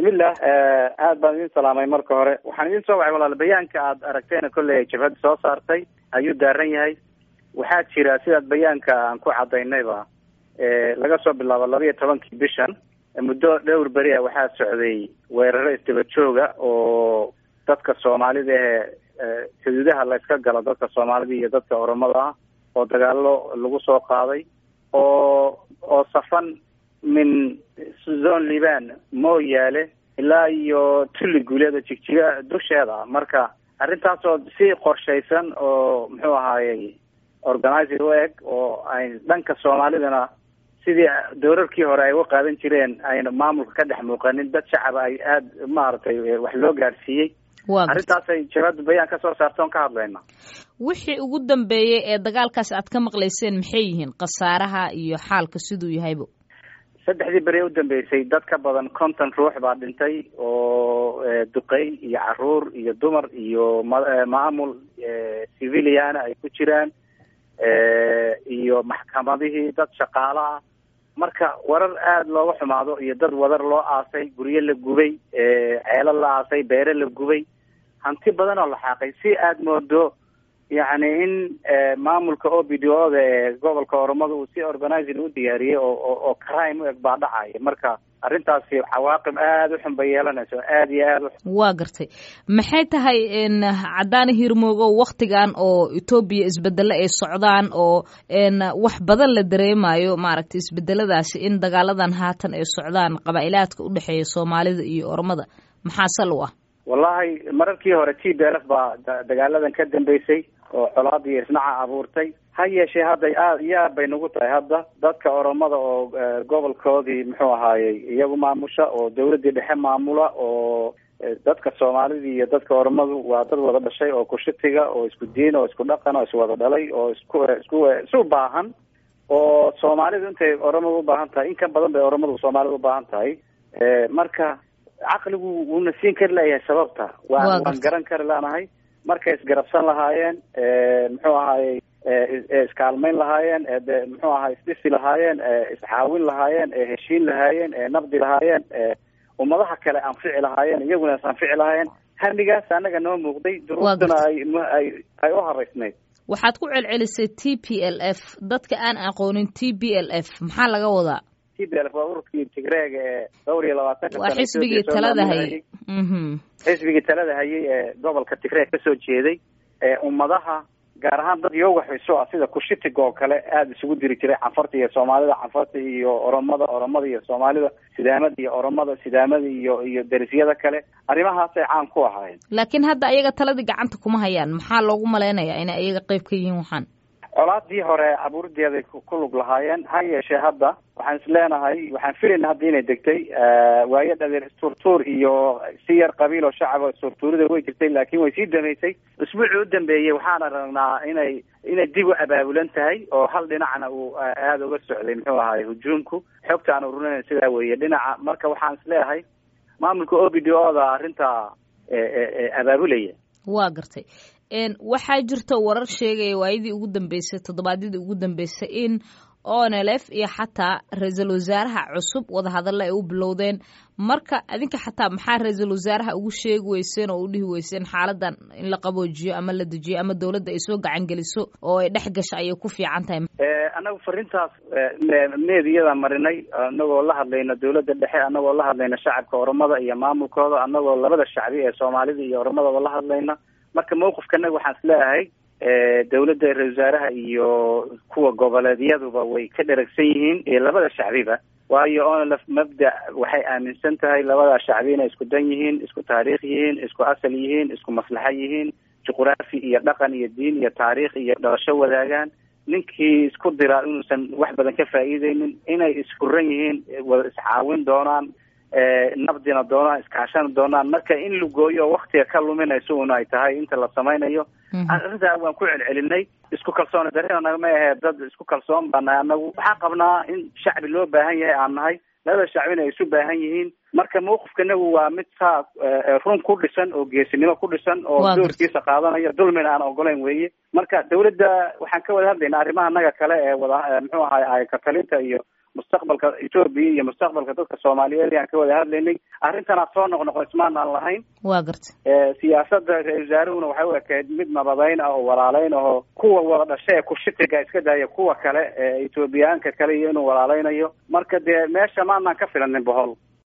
bismillah aad baan idin salaamay marka hore waxaan idin soo wacay walaal bayaanka aad aragteena kolley ay jabhadda soo saartay ayuu daaran yahay waxaa jira sidaad bayaanka aan ku cadaynayba laga soo bilaabo laba iyo tobankii bishan muddo dhowr beri a waxaa socday weeraro isdaba jooga oo dadka soomaalida ee xuduudaha la iska galo dadka soomaalida iyo dadka oromada ah oo dagaalo lagu soo qaaday oo oo safan min zone liban mooyaale ilaa iyo tulli guuleeda jigjiga dusheeda marka arrintaasoo si qorshaysan oo muxuu ahaayey organizer u eg oo ay dhanka soomaalidana sidii doorarkii hore ay uga qaadan jireen ayna maamulka ka dhex muuqanin dad shacaba ay aada maaragtay wax loo gaadhsiiyey arrintaasay jabhadda bayaan ka soo saarta on ka hadlayna wixii ugu dambeeyey ee dagaalkaas aad ka maqlayseen maxay yihiin khasaaraha iyo xaalka siduu yahaybo saddexdii beri u dambeysay dad ka badan konton ruux baa dhintay oo duqey iyo caruur iyo dumar iyo maamul civiliana ay ku jiraan iyo maxkamadihii dad shaqaalo ah marka warar aada looga xumaado iyo dad wadar loo aasay guryo la gubay ceelo la aasay beere la gubay hanti badan oo la xaaqay si aada moodo yacni in maamulka o b d o da ee gobolka oromada uu si organizing u diyaariyey oo oo crime u eg baa dhacaya marka arrintaasi cawaaqib aada u xun bay yeelanayso aada iyo aada waa gartay maxay tahay caddaana hirmoogo waktigan oo etoobiya isbedelo ay socdaan oo wax badan la dareemayo maaragtay isbedeladaasi in dagaaladan haatan ay socdaan qabaa'ilaadka u dhexeeya soomaalida iyo oromada maxaa sal u ah wallahi mararkii hore t b l f baa dagaaladan ka dambeysay oo colaad iyo isnaca abuurtay ha yeeshee hadda aad iyo aad bay nagu tahay hadda dadka oromada oo gobolkoodii muxuu ahaayey iyagu maamusha oo dawladdii dhexe maamula oo dadka soomaalida iyo dadka oromadu waa dad wada dhashay oo kushitiga oo isku diin oo isku dhaqan oo iswada dhalay oo isku isku isu baahan oo soomaalidu intay oromadu ubaahan tahay in ka badan bay oromadu soomaalida ubaahan tahay marka caqligu wuuna siin kari layahay sababta waan waan garan kari lanahay markay isgarabsan lahaayeen muxuu ahaayey iskaalmayn lahaayeen muxuu ahay isdhisi lahaayeen iscaawin lahaayeen heshiin lahaayeen nabdi lahaayeen ummadaha kale anfici lahaayeen iyaguna is anfici lahaayeen hamigaas anaga noo muuqday duruuftuna ay ay ay u haraysnayd waxaad ku celcelisay t p l f dadka aan aqoonin t b l f maxaa laga wadaa t b l f waa ururkii tigreega ee dhowr iyo labaatanka waa xisbigii talada hayay xisbigii talada hayay ee gobolka tigreeg kasoo jeeday ee ummadaha gaar ahaan dad yoga xiso ah sida kushitiga oo kale aada isugu diri jiray canfarta iyo soomaalida canfarta iyo oromada oromada iyo soomaalida sidaamada iyo oromada sidaamada iyo iyo derisyada kale arrimahaasay caan ku ahaayeen laakiin hadda ayaga taladii gacanta kuma hayaan maxaa loogu malaynayaa inay ayaga qeyb ka yihiin waxaan colaadii hore abuurideeday ku lug lahaayeen ha yeeshee hadda waxaan is leenahay waxaan filayna hadda inay degtay waayo dhadeer isturtuur iyo si yar qabiil oo shacaba isturtuurida way jirtay laakiin way sii damaysay usbuucii u dambeeyey waxaan aragnaa inay inay dib u abaabulan tahay oo hal dhinacna uu aada uga socday muxuu ahaay hujuumku xogta aan ururinayna sidaa weeye dhinaca marka waxaan is leeyahay maamulka o b d o da arrintaa abaabulaya waa gartay waxaa jirta warar sheegaya waayadii ugu dambeysay toddobaadyadii ugu dambeysay in onlf iyo xataa ra-iisul wasaaraha cusub wadahadalla ay u bilowdeen marka adinka xataa maxaa ra-iisul wasaaraha ugu sheegi weyseen oo u dhihi weyseen xaaladan in la qaboojiyo ama la dejiyo ama dowladda ay soo gacan geliso oo ay dhex gasho ayay ku fiican tahay annagu fariintaas meediyada marinay anagoo la hadlayna dowladda dhexe anagoo la hadlayna shacabka oromada iyo maamulkooda anagoo labada shacbi ee soomaalida iyo oromadaba la hadlayna marka mawqifkanaga waxaan is leeyahay dawladda ra-isul wasaaraha iyo kuwa goboleedyaduba way ka dheragsan yihiin iyo labada shacbiba waayo onlf mabda waxay aaminsan tahay labada shacbi inay isku dan yihiin isku taariikh yihiin isku asal yihiin isku maslaxa yihiin juqraafi iyo dhaqan iyo diin iyo taariikh iyo dhalasho wadaagaan ninkii isku diraa inuusan wax badan ka faa'iideynin inay isfuran yihiin wada iscaawin doonaan nabdina doonaan iskaashana doonaan marka in la gooyo waktiga ka luminayso una ay tahay inta la samaynayo arrintaa waan ku celcelinay isku kalsooni darina nagama ahee dad isku kalsoon baa nahay anagu waxaan qabnaa in shacbi loo baahan yahay aan nahay labada shacbina ay isu baahan yihiin marka mawqifkanagu waa mid saa run ku dhisan oo geesinimo ku dhisan oo doorkiisa qaadanaya dulmina aan ogolayn weeye marka dawladda waxaan ka wada hadlaynaa arrimaha naga kale ee wada muxuu ahay ay katalinta iyo mustaqbalka etoobiya iyo mustaqbalka dadka soomaaliyeed ayaan ka wada hadlaynay arrintanaa soo noqnoqo ismaan aan lahayn waa garta siyaasada ra-isul wasaaruhuna waxay u ekayd mid nabadeyn ah oo walaaleyn ah oo kuwa wada dhasha ee kushitiga iska daaya kuwa kale ee etoobiyaanka kale iyo inuu walaaleynayo marka dee meesha maanaan ka filanin bohol